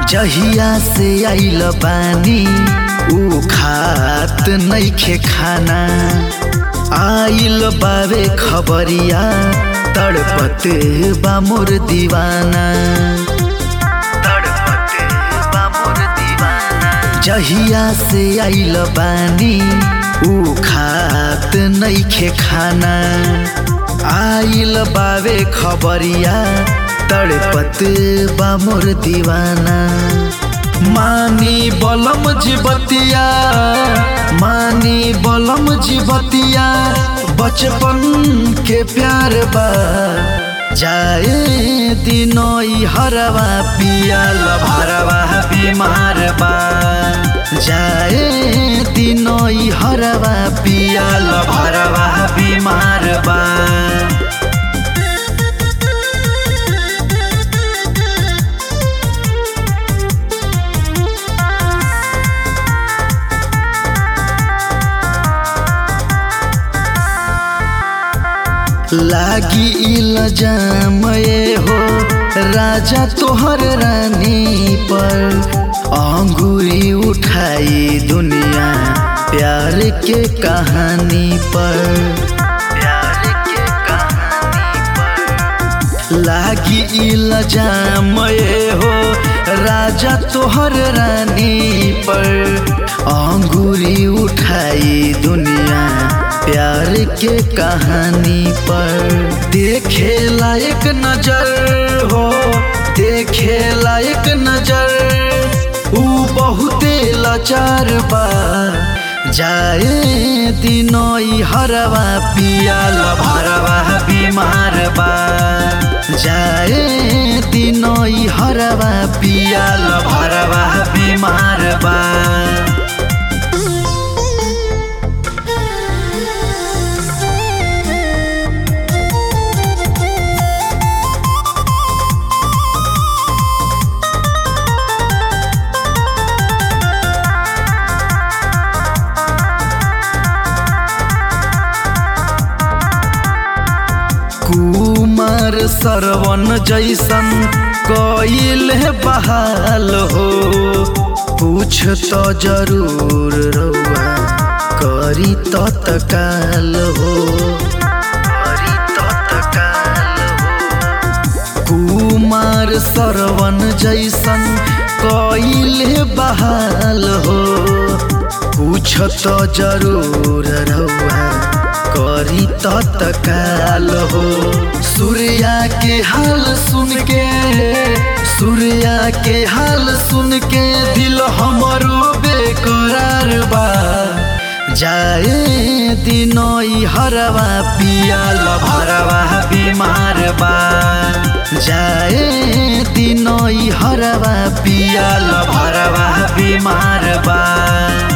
जहिया से आइल बानी ऊ खात नइखे खाना आइल बावे खबरिया तड़पते बा मोर दीवाना तड़पते बा मोर दीवाना जहिया से आइल बानी ऊ खात नइखे खाना आइल बावे खबरिया तड़पत बा मोर दीवाना मानी बलम जीवतिया मानी बलम जीवतिया बचपन के प्यार बा जाए दिनोई हरवा पिया लभरवा बीमार बा जाए दिनोई हरवा पिया लभरवा बीमार बा लागी इल्जाम ये हो राजा तोहर रानी पर अंगूरी उठाई दुनिया प्यार के कहानी पर प्यार के कहानी पर लागी इल्जाम ये हो राजा तोहर रानी पर अंगूरी उठाई दुनिया प्यार के कहानी पर देखे लायक नजर हो देखे लायक नजर ऊ बहुते लाचार बा जाए दिनोई हरवा पिया लभरवा बीमार बा जाए दिनोई हरवा पिया लभरवा बीमार बा कुमार सरवन जैसन कइल बहाल हो पूछ तो जरूर रउआ करी तो तकाल हो करी तो तकाल हो कुमार सरवन जैसन कइल बहाल हो पूछ तो जरूर रउआ करी तो तकाल हो सूर्या के हाल सुन के सूर्या के हाल सुन के दिल हमरो बेकरार बा जाए दिनोई हरवा पिया लभरवा बीमार बा जाए दिनोई हरवा पिया लभरवा बीमार बा